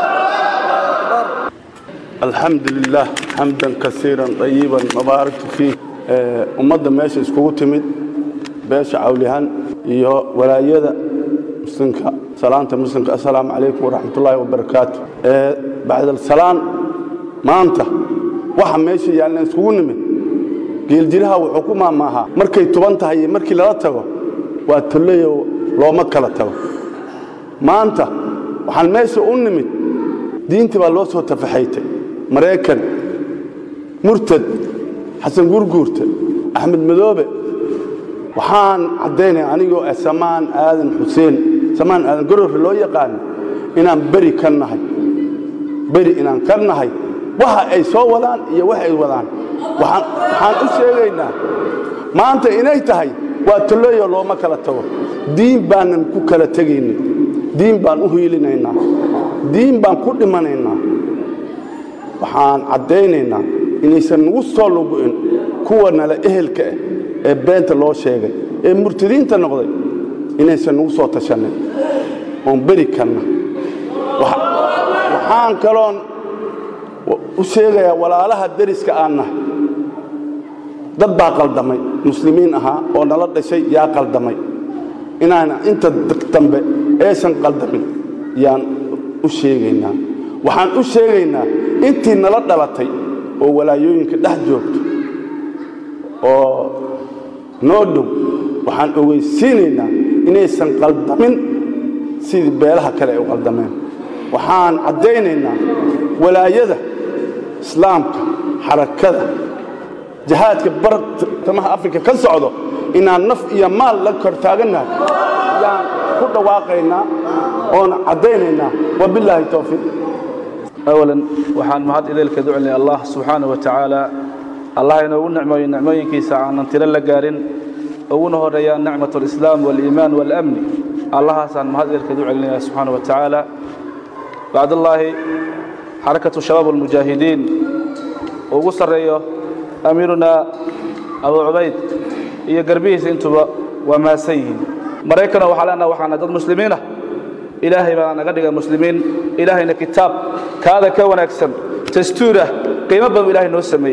الحمد لله حمدا كثيرا طيبا مبارك فيه ummadda meesha iskugu timid beesha cawlihan iyo walaayada muslimka salaanta muslimka assalaamu calaykum waraxmatullaahi wabarakaatu bacdasalaan maanta waxa meesha yaalna iskugu nimid geeljiraha wuxuu ku maamaahaa markay tuban tahay iyo markii lala tago waa tolleyo looma kala tago maanta waxaan meesha u nimid diintii baa loo soo tafaxaytay maraykan murtad xasan gurguurta axmed madoobe waxaan caddaynaya anigoo ah samaan aadan xuseen samaan aadan gororka loo yaqaano inaan beri ka nahay beri inaan ka nahay waxa ay soo wadaan iyo wax ay wadaan waxaan u sheegaynaa maanta inay tahay waa tolleeyo looma kala tago diin baanan ku kala tegaynin diin baan u hiilinaynaa diin baan ku dhimanaynaa waxaan caddaynaynaa inaysan nagu soo lugu'in kuwa nale ehelka ah ee beenta loo sheegay ee murtadiinta noqday inaysan nagu soo tashannin oon beri kanna waxaan kaloon u sheegayaa walaalaha deriska aan nahay dad baa qaldamay muslimiin ahaa oo nala dhashay yaa qaldamay inaana inta dambe aysan qaldamin yaan u sheegaynaa waxaan u sheegaynaa intii nala dhalatay oo walaayooyinka dhex joogto oo noo dhow waxaan ogeysiinaynaa inaysan qaldamin sidii beelaha kale ay u qaldameen waxaan caddaynaynaa walaayada islaamka xarakada jihaadka bartamaha afrika ka socdo inaan naf iyo maal la kor taagannahay yaan ku dhawaaqaynaa oona caddaynaynaa wabilaahi towfiiq أولا waxaan mahad ideelka ducnay allah subxaanaه wa tacaala allah inoogu nicmooyo nicmooyinkiisa aanan tiro la gaarin uguna horeeyaan nicmaة اlislaam wاliimaan wاlamni allahaasaan mahad ideelka ducelinaya subxaanaه wa tacaala bacdallaahi xarakatu shabaab اlmujaahidiin ugu sarreeyo amiiruna abu cubayd iyo garbihiisa intuba waa maasan yihiin maraykano waxaa leenaha waxaana dad muslimiinah ilaahay baa naga dhiga muslimiin ilaahayna kitaab kaada ka wanaagsan dastuurah qiimo badan ilaahay noo sameeyey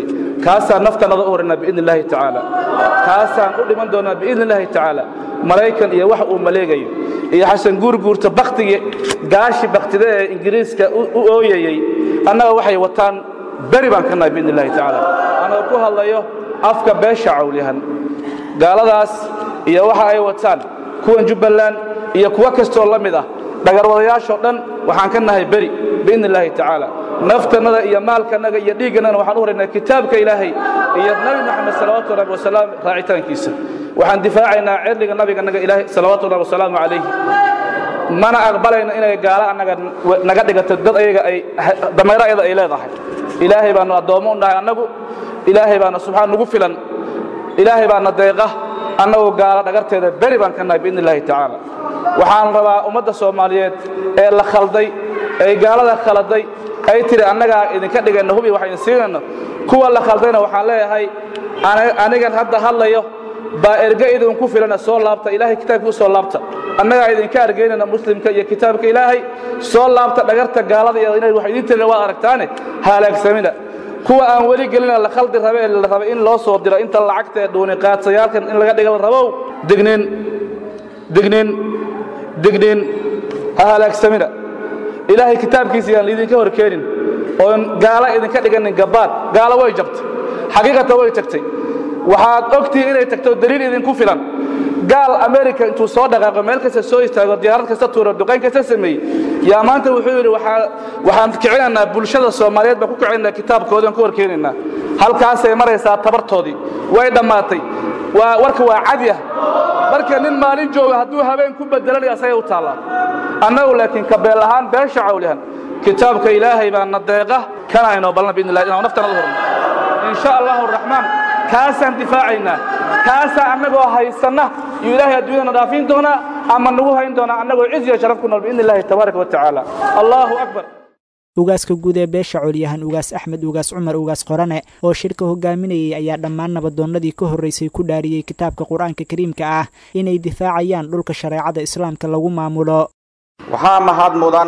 kaasaan naftanada u horanaa biidni illaahi tacaala kaasaan u dhiman doonaa biidni illaahi tacaala maraykan iyo wax uu maleegayo iyo xasan guurguurta baktigii gaashi baktida ee ingiriiska u ooyayey annaga waxay wataan beri baan ka nahay biidni illahi tacaala anagoo ku hadlayo afka beesha cawlyahan gaaladaas iyo waxa ay wataan kuwan jubbaland iyo kuwo kastoo la mid ah dhagarwadayaashoo dhan waxaan ka nahay beri biidni illaahi tacaala naftannada iyo maalkannaga iyo dhiiggannagana waxaan u horaynaa kitaabka ilaahay iyo nabi moxamed salawaatu rabbi wasalaam raacitaankiisa waxaan difaacaynaa cirdiga nabigannaga ilaahay salawaatu rabbi wasalaamu calayhi mana aqbalayno inay gaalo annaga naga dhigato dad ayaga ay damayro ayada ay leedahay ilaahay baanu addoommo u nahay annagu ilaahay baana subxaan nugu filan ilaahay baana deeqa annagu gaalo dhagarteeda beri baan ka nahay biidni illaahi tacaala waxaan rabaa ummadda soomaaliyeed ee la khalday ee gaalada khaladay ay tiri annagaa idinka dhigayna hubi waxaynu siinayno kuwa la khaldayna waxaan leeyahay anigan hadda hadlayo baa erge idinku filana soo laabta ilaahay kitaabkii u soo laabta annagaa idinka argaynayna muslimka iyo kitaabka ilaahay soo laabta dhagarta gaalada iyo inay wax idin tirina waad aragtaane halaagsamina kuwa aan weli gelina la khaldi rabe ee la rabay in loo soo diro inta lacagta ee dhuuni qaadsayaalkan in laga dhiga la rabow dignin dignin dignin ha halaagsamina ilaahay kitaabkiisa yaan laidinka hor keenin oon gaalo idinka dhiganin gabbaad gaalo way jabtay xaqiiqata way tagtay waxaad ogtihiin inay tagto daliil idinku filan gaal america intuu soo dhaqaaqo meel kasta soo istaago diyaarad kasta tuuro duqayn kasta sameeyey yaa maanta wuxuu yidhi waxaan kicinaynaa bulshada soomaaliyeed baan ku kicinaynaa kitaabkoodii aan ku horkeenaynaa halkaasay maraysaa tabartoodii way dhammaatay waa warka waa cadi ah marka nin maalin jooga hadduu habeen ku bedelanaya asagay u taallaa annagu laakiin kabeel ahaan beesha cawlihan kitaabka ilaahay baa na deeqa kana aynoo balna biidni illahi inaan naftana u horno in sha allahu araxmaan kaasaan difaacaynaa kaasaa annagoo haysanna iyo ilaahay adduunyadana dhaafin doonaa ama nagu hayn doonaa annagoo ciz iyo sharaf ku nool biidni illahi tabaaraka wa tacaala allahu akbar ugaaska guud ee beesha colyahan ugaas axmed ugaas cumar ugaas qorane oo shirka hogaaminayay ayaa dhammaan nabadoonnadii ka horraysay ku dhaariyey kitaabka qur-aanka kariimka ah inay difaacayaan dhulka shareecada islaamka lagu maamulo waxaa mahad mudan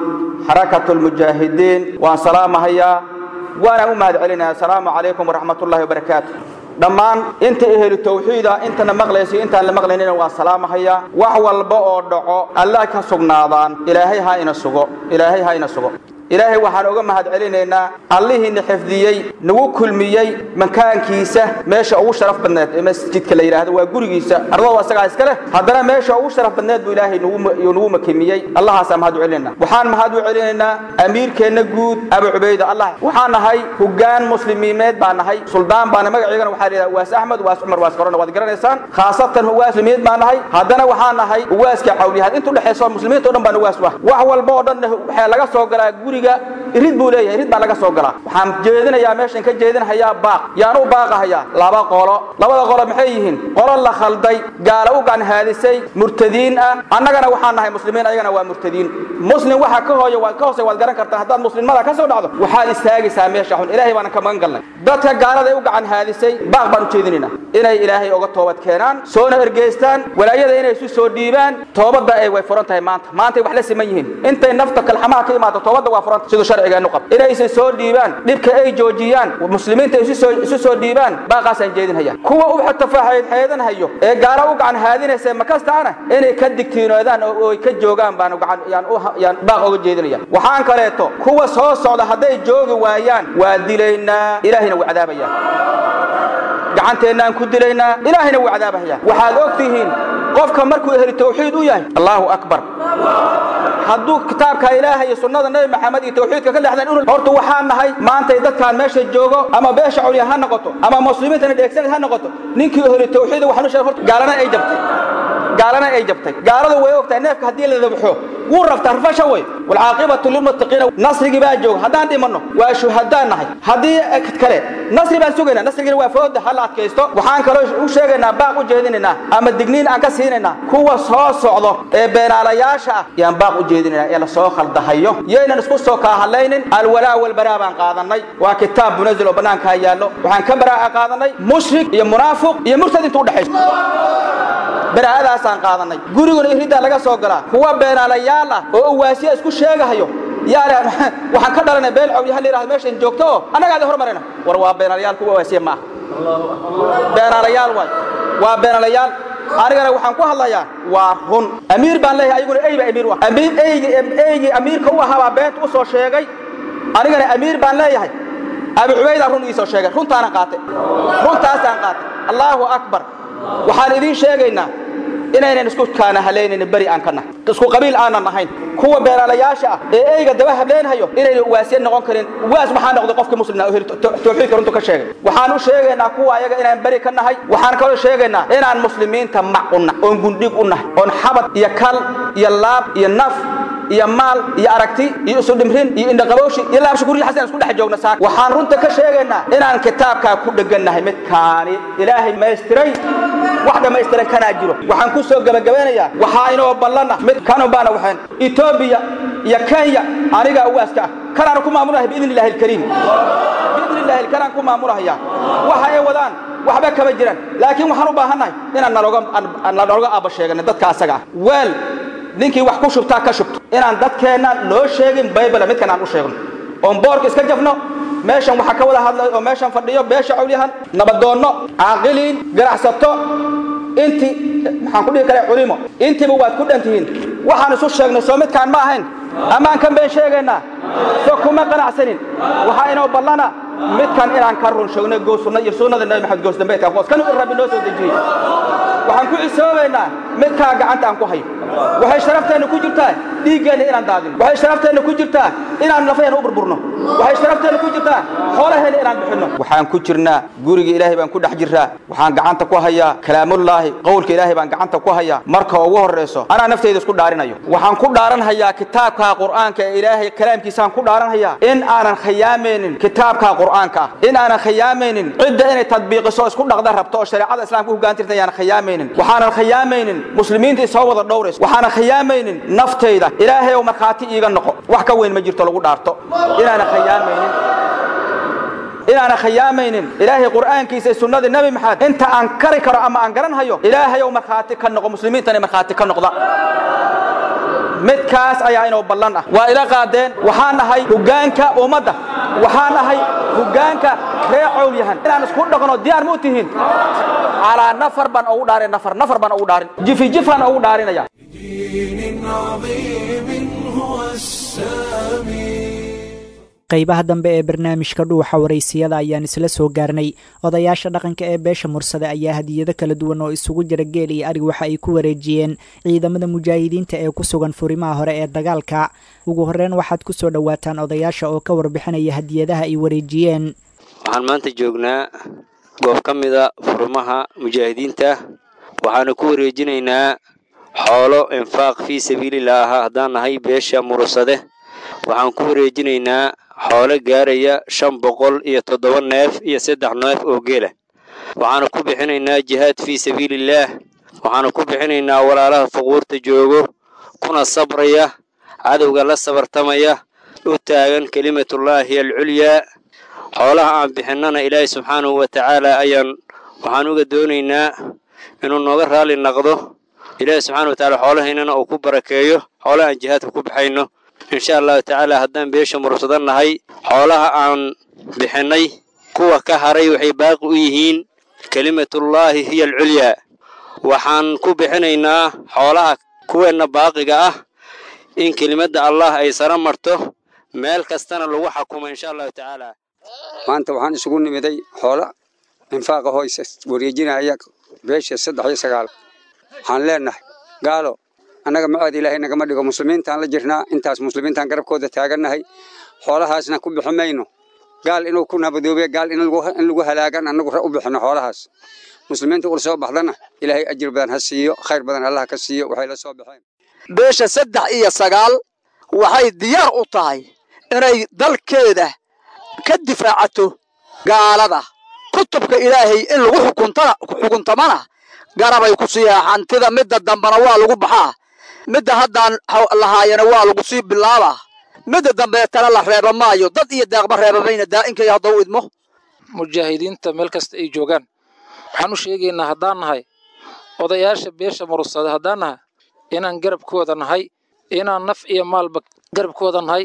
xarakatulmujaahidiin waan salaamahayaa waana u mahad celinaya asalaamu calaykum waraxmatullahi wabarakaatu dhammaan inta ehelu tawxiida intana maqlaysa intaan la maqlaynina waan salaamahayaa wax walba oo dhaco alla ka sugnaadaan ilaahay ha ina sugo ilaahay ha ina sugo ilaahay waxaan uga mahad celinaynaa allihiina xifdiyey nagu kulmiyey makaankiisa meesha ugu sharaf badneed ee masjidka la yidhaahdo waa gurigiisa ardadu asagaa iska leh haddana meesha ugu sharaf badneed buu ilaahay nagu makimiyey allahaasaan mahad u celinaynaa waxaan mahad u celinaynaa amiirkeenna guud abu cubayda allah waxaan nahay hoggaan muslimiimeed baan nahay suldaan baana magaceygana waxaa la yidhahda waas axmed waas cumar waas korona waad garanaysaan khaasatan uwaas muslimiid baan nahay haddana waxaan nahay uwaaska cawliyahaad intu dhexayso muslimiinta o dhan baan uwaas ah wax walba oo dhan waxaa laga soo galaa guriga irid buu leeyahay irid baa laga soo galaa waxaan jeedinayaa meeshan ka jeedinahayaa baaq yaan u baaqahayaa laba qolo labada qolo maxay yihiin qolo la khalday gaala u ganhaadisay murtadiin ah annagana waxaan nahay muslimiin ayagana waa murtadiin muslim waxa ka hooya waa ka hoose waad garan kartaa haddaad muslimada ka soo dhacdo waxaad istaagaysaa meesha xun ilaahay baanan ka magan galnay dadka gaalada ay u gacan haadisay baaq baan u jeedinaynaa inay ilaahay uga toobad keenaan soona ergeystaan walaayada inay isu soo dhiibaan toobadda ay way furan tahay maanta maantay wax la siman yihiin intay nafta kalxamaha ka imaado toobadda waa furan siduu sharcigeenu qab inaysan soo dhiibaan dhibka ay joojiyaan muslimiinta isu soo isu soo dhiibaan baaqaasaan jeedinhayaa kuwa u tafaaxayd xeedanhayo ee gaala u gacan haadinaysa makastaana inay ka digtiinoodaan oo ay ka joogaan baan gacan yaan u yaan baaq uga jeedinaya waxaan kaleeto kuwa soo socda hadday joogi waayaan waa dilaynaa ilaahina wuu cadaabayaa gacanteennaan ku dilaynaa ilaahina wuu cadaabahaya waxaad og tihiin qofka markuu ehli tawxiid u yahay allahu akbar hadduu kitaabka ilaahay iyo sunnada nebi maxamed iyo tawxiidka ka leexdaan inu horta waxaan nahay maantay dadkaan meesha joogo ama beesha culya ha noqoto ama muslimiintana dheegsanad ha noqoto ninkii ehli tawxiida waxaan u sheegay horta gaalana ay jabtay gaalana ay jabtay gaaladu way ogtahay neefka haddii la dabxo wuu rabtaa rafasha way walcaaqibatu lilmuttaqiina nasrigii baa jooga haddaan dhimanno waa shuhadaan nahay haddii kale nasri baan sugaynaa nasrigiina waa fooda ha la adkaysto waxaan kaloo u sheegaynaa baaq u jeedinaynaa ama digniin aan ka siinaynaa kuwa soo socdo ee beenaalayaasha ah yaan baaq u jeedinaynaa ee lasoo khaldahayo yaynan isku soo kaa hadlaynin alwalaa walbaraa baan qaadanay waa kitaab munazil oo bannaankaa yaallo waxaan ka baraa'a qaadanay mushrik iyo munaafiq iyo murtad inta udhexayso baraa'adaasaan qaadanay guriguna iriddaa laga soo galaa kuwa beenaalayaal ah oo uwaasiya isku sheegahayo yaale waxaan ka dhalanay beel cawliyaha la yidhahdo meeshan joogto oo annagaada hormarina war waa beenaalayaal kuwa waasiye ma aha beenaalayaal waay waa beenaalayaal anigana waxaan ku hadlayaa waa run amiir baan leeyahay ayaguna ey ba amiir u ah amiir eygi eygii amiirka u ahaa baa beenta u soo sheegay anigana amiir baan leeyahay abi cubaydaa run ii soo sheegay runtaanan qaatay runtaasaan qaatay allaahu akbar waxaan idiin sheegaynaa inaynan isku kaana halaynaynin beri aan ka nahay isku qabiil aanan ahayn kuwa beeraalayaasha ah ee eyga daba hableynhayo inayna uwaasiye noqon karin uwaas maxaa noqday qofkii muslimna heli tawxiidka runtu ka sheegay waxaan u sheegaynaa kuwa ayaga inaan beri ka nahay waxaan kaloo sheegaynaa inaan muslimiinta mac u nahay oon gundhig u nahay oon xabad iyo kal iyo laab iyo naf iyo maal iyo aragti iyo isu dhimrin iyo indhaqabowshi iyo laabshukuuriya xasan isku dhex joogna saak waxaan runta ka sheegaynaa inaan kitaabkaa ku dhegannahay midkaani ilaahay maystiray wax dhammaystiran kanaa jiro waxaan ku soo gabagabeynayaa waxaa inoo ballana mid kanu baana waxayn etoobiya iyo kenya anigaa uwaaska ah kanaan ku maamulahay biidni illahi alkariim biidni illahi kanaan ku maamulahaya waxa ay wadaan waxba kama jiraan laakiin waxaan u baahannahay inaan naloga naloga aaba sheegano dadka asaga ah weel ninkii wax ku shubtaa ka shubto inaan dadkeenna loo sheegin baybala midkan aan u sheegno oon boorka iska jafno meeshan waxaa ka wada hadlay oo meeshan fadhiyo beesha cawlyahan nabadoonno caaqiliin ganacsato intii maxaan ku dhihi karaa culimo intiiba waad ku dhan tihiin waxaan isu sheegnay soo midkaan ma ahayn ammaan kan been sheegaynaa soo kuma qanacsanin waxaa inoo ballana midkan inaan ka run sheegno goosunna iyo sunnada nabi maxamed goos dambeedka qoos kan rabbi noo soo dejiyey waxaan ku xisoobaynaa midkaa gacanta aan ku hayo waxay sharafteenna ku jirtaa dhiiggeenna inaan daadino waxay sharafteenna ku jirtaa inaan lafaheenna u burburno waxay sharafteenna ku jirtaa xoolaheenna inaan bixinno waxaan ku jirnaa guriga ilaahay baan ku dhex jirraa waxaan gacanta ku hayaa kalaamullaahi qowlka ilaahay baan gacanta ku hayaa marka ugu horrayso anaa naftayda isku dhaarinayo waxaan ku dhaaranhayaa kitaabka qur'aanka ee ilaahay kalaamkiisaan ku dhaaranhayaa in aanan khiyaamaynin kitaabka qur'aanka ah in aanan khiyaamaynin cidda inay tadbiiqiso isku dhaqda rabto oo shareecada islaamka u hoggaantirta ayaanan khiyaamaynin waxaanan khiyaamaynin muslimiinta isoo wada dhowrayso waxaanan khiyaamaynin naftayda ilaahay oo markhaati iiga noqo wax ka weyn ma jirto lagu dhaarto inaanan khiyaamaynin inaanan khiyaamaynin ilaahay qur'aankiisa iyo sunnada nebi maxamed inta aan kari karo ama aan garanhayo ilaahay oo markhaati ka noqo muslimiintana markhaati ka noqda midkaas ayaa inoo ballan ah waa ila qaadeen waxaan nahay hoggaanka ummadda waxaan nahay hoggaanka reer cowlyahan inaan isku dhaqno diyaar ma u tihiin calaa nafar baan ugu dhaarin nafar nafar baan ugu dhaarin jifi jifaan ugu dhaarinaya qaybaha dambe ee barnaamijka dhuuxa waraysiyada ayaan isla soo gaarnay odayaasha dhaqanka ee beesha mursade ayaa hadiyado kala duwan oo isugu jira geel iyo arig waxa ay ku wareejiyeen ciidamada mujaahidiinta ee ku sugan furimaha hore ee dagaalka ugu horreyn waxaad ku soo dhowaataan odayaasha oo ka warbixinaya hadiyadaha ay wareejiyeen waxaan maanta joognaa goob ka mida furimaha mujaahidiinta waxaana ku wareejinaynaa xoolo infaaq fii sabiililah ah haddaan nahay beesha mursade waxaan ku wareejinaynaa xoolo gaaraya shan boqol iyo toddoba neef iyo saddex neef oo geela waxaana ku bixinaynaa jihaad fii sabiilillaah waxaana ku bixinaynaa walaalaha fuquurta joogo kuna sabraya cadowga la sabartamaya u taagan kelimatullaahi alculyaa xoolaha aan bixinnana ilaahay subxaanahu wa tacaala ayaan waxaan uga doonaynaa inuu nooga raalli naqdo ilaahay subxaana wa tacaala xoolahaynana uu ku barakeeyo xoolaha aan jihaadka ku baxayno insha allahu tacaala haddaan beesha mursadan nahay xoolaha aan bixinnay kuwa ka haray waxay baaqi u yihiin kelimatullaahi hiya alculyaa waxaan ku bixinaynaa xoolaha kuweenna baaqiga ah in kelimadda allah ay sara marto meel kastana lagu xakumo insha allahu tacaala maanta waxaan isugu nimiday xoola infaaqa hoysa wareejinaya beesha saddex iyo sagaal waxaan leenahay gaalo annaga macood ilaahay nagama dhigo muslimiintaan la jirnaa intaas muslimiintaan garabkooda taagannahay xoolahaasna ku bixi mayno gaal inuu ku nabadoobe gaal in lagu halaagan annagu u bixino xoolahaas muslimiinta ula soo baxdana ilaahay ajir badan ha siiyo khayr badan allah ka siiyo waxay la soo baxeen beesha saddex iyo sagaal waxay diyaar u tahay inay dalkeeda ka difaacato gaalada kutubka ilaahay in lagu xukuntamana garabay ku siiyaa hantida midda dambana waa lagu baxaa midda haddaan lahaayana waa lagu sii bilaabaa midda dambeetana la reeba maayo dad iyo deeqba reebamayna daa'inkay haddau idmo mujaahidiinta meel kasta ay joogaan waxaan u sheegaynaa haddaan nahay odayaasha beesha murursada haddaan nahay inaan garabkooda nahay inaan naf iyo maalba garabkooda nahay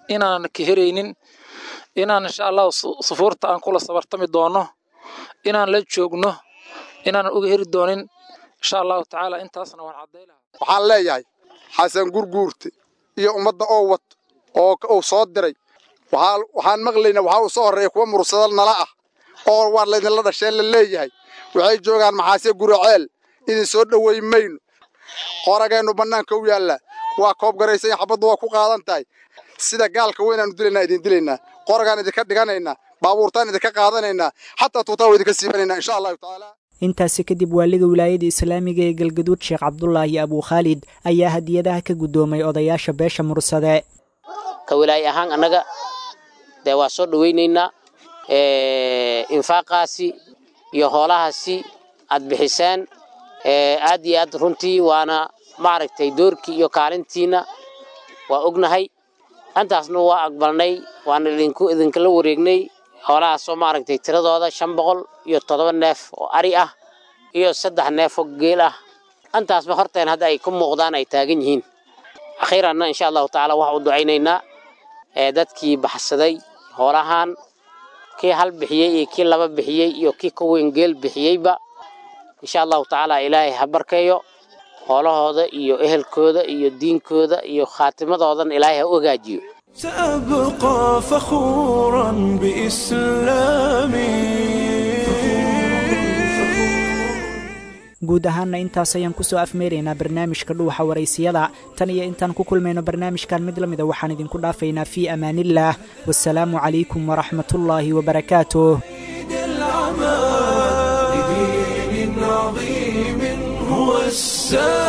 inaan ka heraynin inaan insha allahu sufuurta aan kula sabartami doono inaan la joogno inaanan uga heri doonin insha allahu tacaala intaasna waan cadday lahaa waxaan leeyahay xasan gurguurte iyo ummadda oo wad oo uu soo diray waxaan maqlaynaa waxaa uu soo horreeya kuwa mursada nala ah oo waar laydinla dhasheen la leeyahay waxay joogaan maxaase guraceel idin soo dhoweyn mayno qorageennu bannaanka u yaalla waa koob garaysan xabaddu waa ku qaadan tahay sida gaalka weynaanu dilaynaa idin dilaynaa qoragaan idinka dhiganaynaa baabuurtaan idinka qaadanaynaa xataa tuutaa waa idinka siibanaynaa insha allahu tacaala intaasi kadib waaliga wilaayada islaamiga ee galgaduud sheekh cabdulaahi abuu khaalid ayaa hadiyadaha ka guddoomay odayaasha beesha mursade ka wilaaye ahaan annaga dee waa soo dhowaynaynaa infaaqaasi iyo hoolahaasi aad bixiseen aad iyo aad runtii waana maaragtay doorkii iyo kaalintiina waa ognahay intaasna waa aqbalnay waana idinku idinkala wareegnay hoolahaasoo maaragtay tiradooda shan boqol iyo toddoba neef oo ari ah iyo saddex neef oo geel ah intaasba horteen hadda ay ku muuqdaan ay taagan yihiin akhiiranna insha allahu tacaala waxaa u ducaynaynaa dadkii baxsaday hoolahan kii hal bixiyey iyo kii laba bixiyey iyo kii ka weyn geel bixiyeyba insha allahu tacaala ilaahay ha barkeeyo hoolahooda iyo ehelkooda iyo diinkooda iyo khaatimadoodan ilaahay ha u hagaajiyo سأبقى فخورا بإسلامي guud ahaanna intaas ayaan kusoo afmeeraynaa barnaamijka dhuuxa waraysiyada tan iyo intaan ku kulmayno barnaamijkan mid la mida waxaan idinku dhaafaynaa fii amaaniillaah wasalaamu calaykum waraxmatullaahi wabarakaatuh لدين عظيم هو السلام